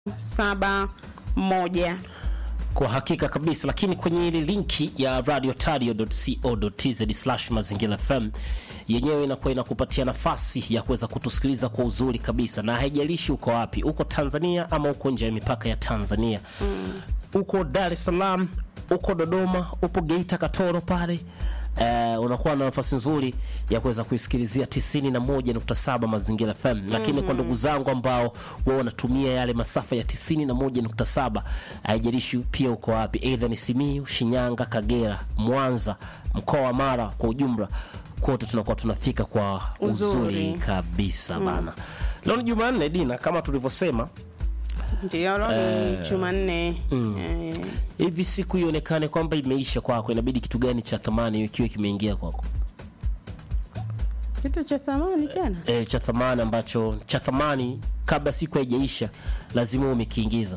saba moja. Kwa hakika kabisa, lakini kwenye ile linki ya radiotario.co.tz mazingira FM yenyewe inakuwa inakupatia nafasi ya kuweza kutusikiliza kwa uzuri kabisa, na haijalishi uko wapi, uko Tanzania ama uko nje ya mipaka ya Tanzania mm. uko Dar es Salaam, uko Dodoma, upo Geita, Katoro pale Uh, unakuwa na nafasi nzuri ya kuweza kuisikilizia 91.7 Mazingira FM, lakini mm -hmm. kwa ndugu zangu ambao wao wanatumia yale masafa ya 91.7, haijalishi pia uko wapi, aidha ni Simiyu, Shinyanga, Kagera, Mwanza, mkoa wa Mara kwa ujumla, kote tunakuwa tunafika kwa uzuri, Uzuri. kabisa bana. Leo ni Jumanne Dina, kama tulivyosema Ndio leo ni Jumanne. Eh, hivi, siku ionekane kwamba imeisha kwako, inabidi kitu gani cha thamani ikiwa kimeingia kwako? kitu cha thamani tena e, cha thamani ambacho cha thamani kabla siku haijaisha lazima umekiingiza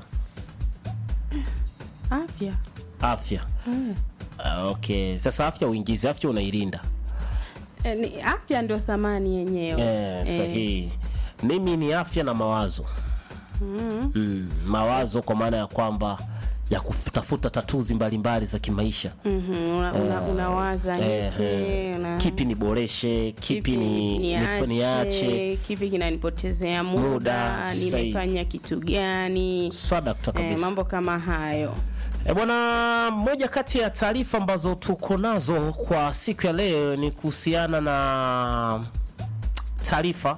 afya. afya. Eh. Ah, okay, sasa afya uingize, afya unailinda. Eh, ni afya ndio thamani yenyewe. Eh, sahihi. Mimi ni afya na mawazo mm, mawazo kwa maana ya kwamba ya kutafuta tatuzi mbalimbali za kimaisha Mhm, una- una- unawaza Eh, hiki, eh, una- kipi niboreshe, kipi ni niache, niache, kipi kinanipotezea muda, Muda, sahi. nimefanya kitu gani? swadakta Eh, kabisa. mambo kama hayo. E bwana, moja kati ya taarifa ambazo tuko nazo kwa siku ya leo ni kuhusiana na taarifa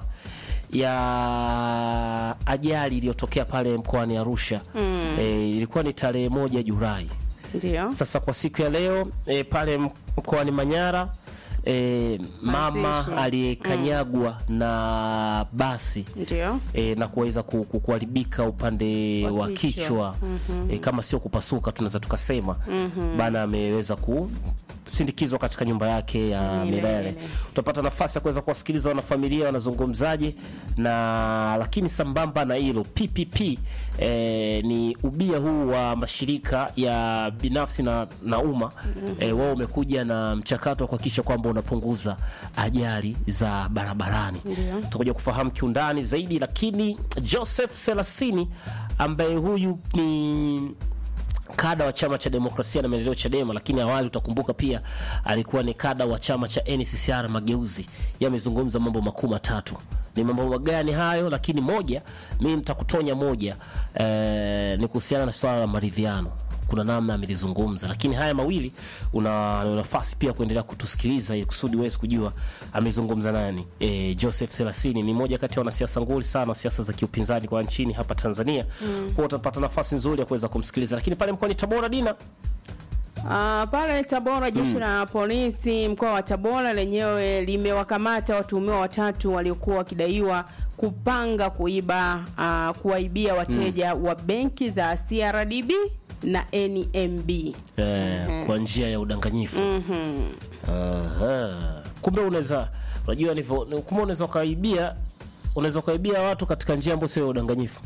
ya ajali iliyotokea pale mkoani Arusha. E, ilikuwa ni tarehe moja Julai. Ndio. Sasa kwa siku ya leo e, pale mkoani Manyara e, mama Mazishi. aliyekanyagwa na basi Ndio. e, na kuweza ku- ku- kuharibika upande Wa wa kichwa. kichwa e, kama sio kupasuka tunaweza tukasema bana ameweza kusindikizwa katika nyumba yake ya Milele. milele. Utapata nafasi ya kuweza kuwasikiliza wanafamilia wanazungumzaje, na lakini sambamba na hilo PPP e, ni ubia huu wa mashirika ya binafsi na, na umma e, wao umekuja na mchakato wa kuhakikisha kwamba unapunguza ajali za barabarani Ndio. tutakuja kufahamu kiundani zaidi, lakini Joseph Selasini ambaye huyu ni kada wa chama cha demokrasia na maendeleo Chadema, lakini awali utakumbuka pia alikuwa ni kada wa chama cha NCCR Mageuzi. Yamezungumza mambo makuu matatu. Ni mambo magani hayo? Lakini moja, mimi nitakutonya moja, eh, ni kuhusiana na swala la maridhiano kuna namna amelizungumza, lakini haya mawili una una nafasi pia kuendelea kutusikiliza ili kusudi uweze kujua amezungumza nani. E, Joseph Selasini ni moja kati ya wanasiasa nguli sana wa siasa za kiupinzani kwa nchini hapa Tanzania. Mm. Kwa utapata nafasi nzuri ya kuweza kumsikiliza, lakini pale mkoani Tabora Dina Ah, pale Tabora jeshi la polisi mkoa wa Tabora lenyewe limewakamata watuhumiwa watatu waliokuwa wakidaiwa kupanga kuiba ah, kuwaibia wateja wa benki za CRDB na NMB. e, kwa njia ya udanganyifu. Mhm. Aha. Kumbe unaweza unajua nivyo, kumbe unaweza ukaibia unaweza ukaibia watu katika njia ambayo sio ya udanganyifu.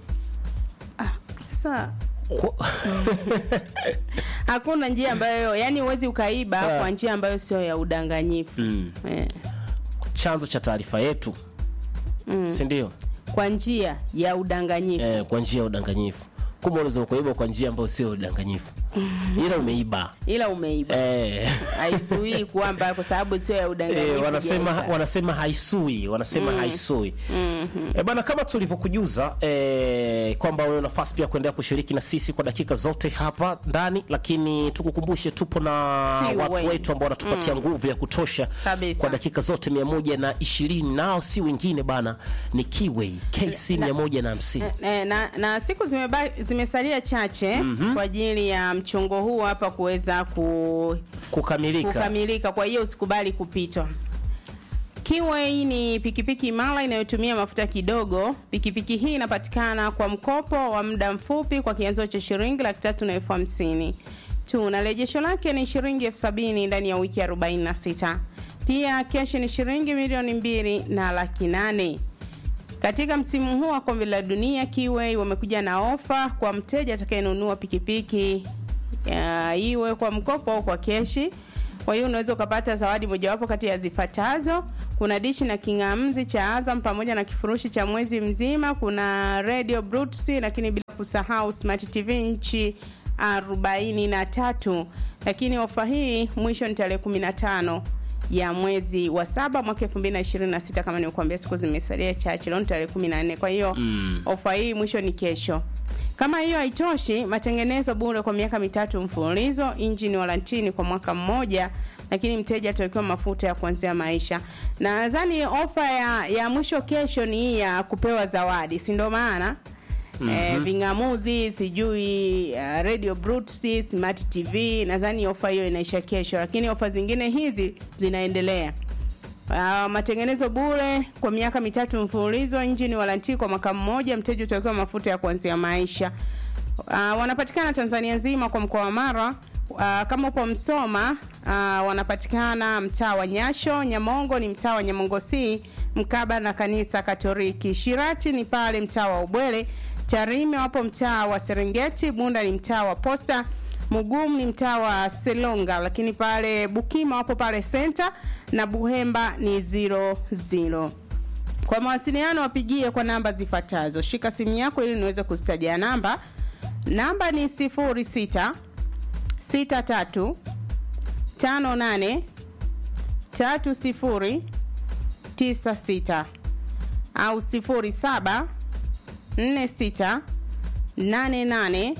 Sasa Kwa- hakuna njia ambayo yani huwezi ukaiba Ah. kwa njia ambayo sio ya udanganyifu. Mm. Eh, chanzo cha taarifa yetu si ndio? kwa njia ya udanganyifu. Eh, kwa njia ya udanganyifu. Kumbe unaweza kuiba kwa njia ambayo sio udanganyifu, ila umeiba Ila umeiba. eh. Haizuii kwamba kwa sababu sio ya udanganyifu. Eh, wanasema hujaiba. wanasema haisui wanasema haisui eh, bana kama tulivyokujuza eh, kwamba una nafasi pia kuendelea kushiriki na sisi kwa dakika zote hapa ndani, lakini tukukumbushe tupo na Kiwe. watu wetu ambao wanatupatia nguvu ya kutosha Kabisa. kwa dakika zote mia moja na ishirini nao si wengine bana, ni Kiway KC mia moja na hamsini Eh, na, na siku zimeba, zimesalia chache kwa ajili ya mchongo huu hapa kuweza ku, kukamilika. kukamilika. Kwa hiyo usikubali kupitwa. Kiway ni pikipiki imara inayotumia mafuta kidogo. Pikipiki hii inapatikana kwa mkopo wa muda mfupi kwa kianzo cha shilingi laki tatu na elfu hamsini tu na rejesho lake ni shilingi elfu sabini ndani ya wiki 46. Pia keshi ni shilingi milioni mbili na laki nane. Katika msimu huu wa kombe la dunia, Kiway wamekuja na ofa kwa mteja atakayenunua pikipiki ya, iwe kwa mkopo au kwa keshi. Kwa hiyo unaweza ukapata zawadi mojawapo kati ya zifuatazo: kuna dishi na king'amzi cha Azam pamoja na kifurushi cha mwezi mzima, kuna radio Brutus, lakini bila kusahau smart TV nchi 43. Lakini ofa hii mwisho ni tarehe 15 ya mwezi wa saba mwaka 2026 kama nilikuambia, siku zimesalia chache, leo ni tarehe 14. Kwa hiyo Mm. ofa hii mwisho ni kesho. Kama hiyo haitoshi, matengenezo bure kwa miaka mitatu mfululizo, injini warantini kwa mwaka mmoja, lakini mteja atawekewa mafuta ya kuanzia maisha. Na nadhani ofa ya, ya mwisho kesho ni hii ya kupewa zawadi, si ndio? Maana eh, ving'amuzi sijui uh, radio Brutus, smart TV, nadhani ofa hiyo inaisha kesho, lakini ofa zingine hizi zinaendelea. Uh, matengenezo bure kwa miaka mitatu mfululizo, injini waranti kwa mwaka mmoja, mteja utawekewa mafuta ya kuanzia maisha. Uh, wanapatikana Tanzania nzima kwa mkoa wa Mara. Uh, kama upo Msoma uh, wanapatikana mtaa wa Nyasho. Nyamongo ni mtaa wa Nyamongo C mkaba na kanisa Katoliki. Shirati ni pale mtaa wa Ubwele. Tarime wapo mtaa wa Serengeti. Bunda ni mtaa wa Posta. Mugumu ni mtaa wa Selonga, lakini pale Bukima wapo pale Center na Buhemba ni zero zero. Kwa mawasiliano wapigie kwa namba zifuatazo. Shika simu yako ili niweze kuzitajia namba. Namba ni 06 63 58 30 96 au 07 46 88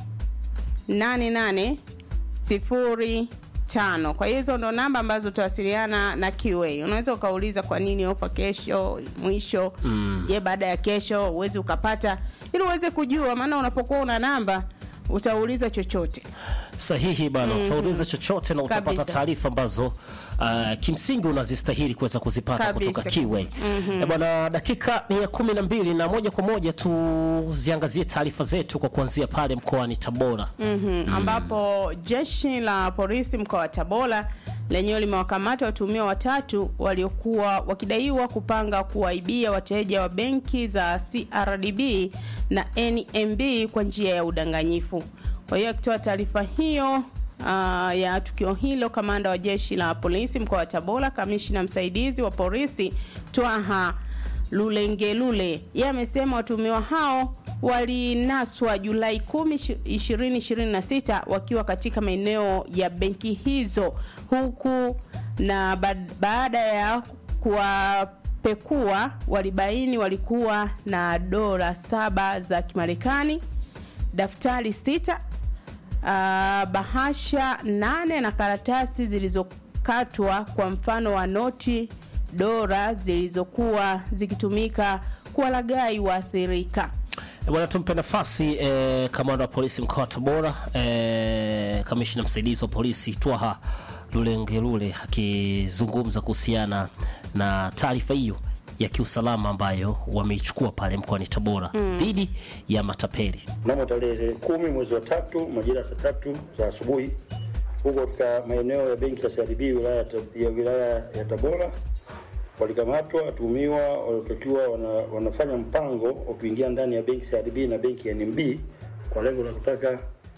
88 05. Kwa hiyo hizo ndo namba ambazo utawasiliana na QA. Unaweza ukauliza kwa nini ofa kesho mwisho, je, baada ya kesho uwezi ukapata, ili uweze kujua, maana unapokuwa una namba utauliza chochote. sahihi bana utauliza chochote na utapata Kabisa. taarifa ambazo uh, kimsingi unazistahili kuweza kuzipata Kabisa, kutoka kiwe kabisa. Eh, bwana dakika ni ya kumi na mbili na moja kwa moja tuziangazie taarifa zetu kwa kuanzia pale mkoani tabora Mhm, ambapo jeshi la polisi mkoa wa Tabora lenyewe limewakamata watuhumiwa watatu waliokuwa wakidaiwa kupanga kuwaibia wateja wa benki za CRDB na NMB kwa njia ya udanganyifu. Kwa hiyo akitoa taarifa hiyo uh, ya tukio hilo, kamanda wa jeshi la polisi mkoa wa Tabora, kamishna msaidizi wa polisi Twaha Lulengelule yeye amesema watuhumiwa hao walinaswa Julai 10, 2026 wakiwa katika maeneo ya benki hizo huku na ba- baada ya kuwapekua walibaini walikuwa na dola saba za Kimarekani, daftari sita uh, bahasha nane na karatasi zilizokatwa kwa mfano wa noti dola zilizokuwa zikitumika kuwalagai waathirika. Eh, bwana tumpe nafasi eh, kamanda wa polisi mkoa wa tabora eh, kamishna msaidizi wa polisi twaha lulengelule akizungumza kuhusiana na taarifa hiyo ya kiusalama ambayo wameichukua pale mkoani tabora dhidi ya matapeli mnamo tarehe kumi mwezi wa tatu majira ya saa tatu za asubuhi huko katika maeneo ya benki ya CRDB wilaya ya Ta- ya wilaya ya Tabora walikamatwa watuhumiwa waliotakiwa wana, wanafanya mpango wa kuingia ndani ya benki CRDB na benki ya NMB kwa lengo la kutaka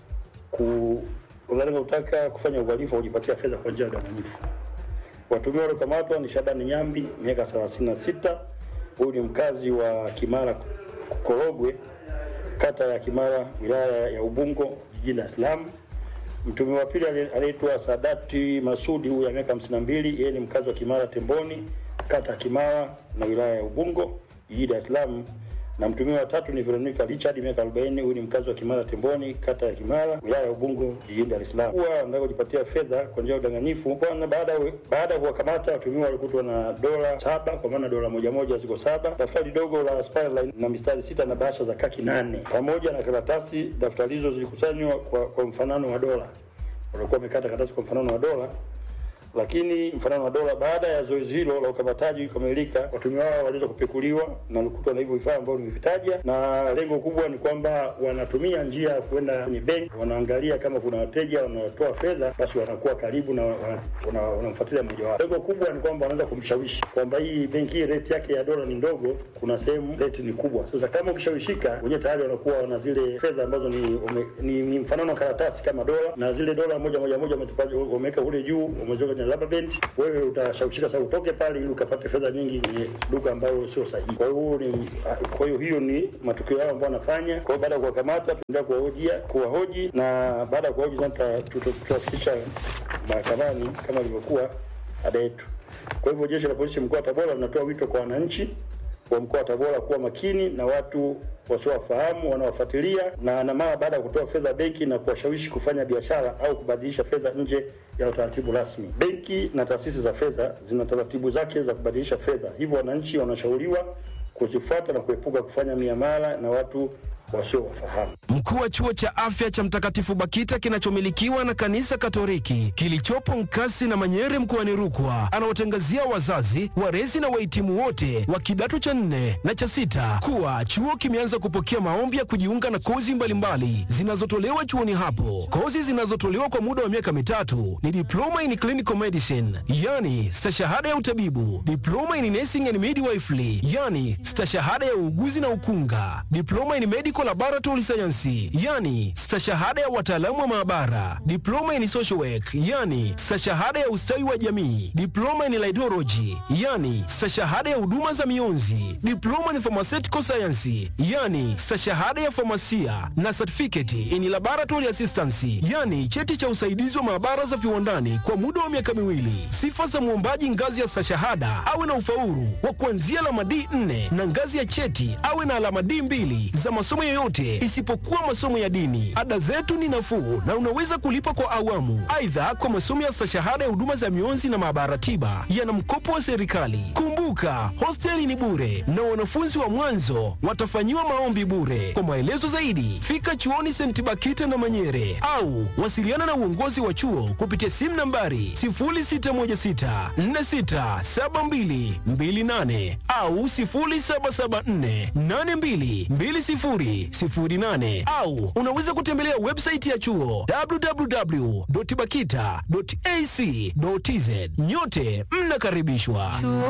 ku kwa lengo la kutaka kufanya uhalifu wa kujipatia fedha kwa njia ya udanganyifu. Watuhumiwa waliokamatwa ni Shabani Nyambi miaka 36, huyu ni mkazi wa Kimara Korogwe, kata ya Kimara, wilaya ya Ubungo, jijini Dar es Salaam. Mtuhumiwa wa pili ali- anaitwa Sadati Masudi, huyu ya miaka 52, yeye ni mkazi wa Kimara Temboni, kata ya Kimara na wilaya ya Ubungo, jijini Dar es Salaam. Na mtuhumiwa wa tatu ni Veronica Richard, miaka 40, huyu ni mkazi wa Kimara Temboni, kata ya Kimara, wilaya ya Ubungo, jijini Dar es Salaam. Kuwa anataka kujipatia fedha kwa njia ya udanganyifu. Bwana, baada ya- baada ya kuwakamata watuhumiwa walikutwa na dola saba, kwa maana dola moja moja ziko saba, daftari dogo la Spireline na mistari sita na bahasha za kaki nane, pamoja na karatasi. Daftari hizo zilikusanywa kwa, kwa mfanano wa dola walikuwa wamekata karatasi kwa mfanano wa dola, lakini mfanano wa dola. Baada ya zoezi hilo la ukamataji kukamilika, watuhumiwa hao waliweza kupekuliwa na walikutwa na hivyo vifaa ambavyo nimevitaja, na lengo kubwa ni kwamba wanatumia njia ya kwenda kwenye benki, wanaangalia kama kuna wateja wanaotoa fedha, basi wanakuwa karibu na wana- wana- wanamfuatilia mmoja wao. Lengo kubwa ni kwamba wanaweza kumshawishi kwamba hii benki hii rate yake ya dola ni ndogo, kuna sehemu rate ni kubwa. Sasa kama ukishawishika, wenyewe tayari wanakuwa wana zile fedha ambazo ni, ume, ni, ni mfano wa karatasi kama dola, na zile dola moja moja moja wamezipa- wameweka kule juu, wameziweka kwenye na rubber band, wewe utashawishika sasa utoke pale ili ukapate fedha nyingi kwenye duka ambayo sio sahihi. Kwa hiyo ni kwa hiyo hiyo ni matukio yao ambayo wanafanya. Kwa hiyo baada ya kuwakamata, tunaendelea kuwahojia kuwahoji, na baada ya kuwahoji sasa tutawafikisha mahakamani kama ilivyokuwa ada yetu. Kwa hivyo jeshi la polisi mkoa wa Tabora linatoa wito kwa wananchi wa mkoa wa Tabora kuwa makini na watu wasiowafahamu wanaofuatilia na na mara baada ya kutoa fedha benki na kuwashawishi kufanya biashara au kubadilisha fedha nje ya utaratibu rasmi. Benki na taasisi za fedha zina taratibu zake za kubadilisha fedha, hivyo wananchi wanashauriwa kuzifuata na kuepuka kufanya miamala na watu wasiowafahamu. Mkuu wa chuo cha afya cha Mtakatifu Bakita kinachomilikiwa na kanisa Katoliki kilichopo Nkasi na Manyere mkoani Rukwa anawatangazia wazazi, walezi na wahitimu wote wa kidato cha nne na cha sita kuwa chuo kimeanza kupokea maombi ya kujiunga na kozi mbalimbali zinazotolewa chuoni hapo. Kozi zinazotolewa kwa muda wa miaka mitatu ni diploma in clinical medicine, yani stashahada ya utabibu, diploma in nursing and midwifery, yani stashahada ya uuguzi na ukunga, diploma in medical laboratory science, yani stashahada ya wataalamu wa maabara, diploma in social work, yani stashahada ya ustawi wa jamii, diploma in laidology, yani stashahada ya huduma za mionzi, diploma in pharmaceutical science, yani stashahada ya famasia na certificate in laboratory assistance, yani cheti cha usaidizi wa maabara za viwandani kwa muda wa miaka miwili. Sifa za mwombaji ngazi ya stashahada awe na ufaulu wa kuanzia alama D4 na ngazi ya cheti awe na alama D2 za masomo yoyote isipokuwa masomo ya dini. Ada zetu ni nafuu na unaweza kulipa kwa awamu. Aidha, kwa masomo ya stashahada ya huduma za mionzi na maabara tiba yana mkopo wa serikali. Kumbuka, hosteli ni bure na wanafunzi wa mwanzo watafanyiwa maombi bure. Kwa maelezo zaidi, fika chuoni St. Bakita na Manyere au wasiliana na uongozi wa chuo kupitia simu nambari 0616467228 au 0774822008 au unaweza kutembelea website ya chuo www.bakita.ac.tz. Nyote mnakaribishwa.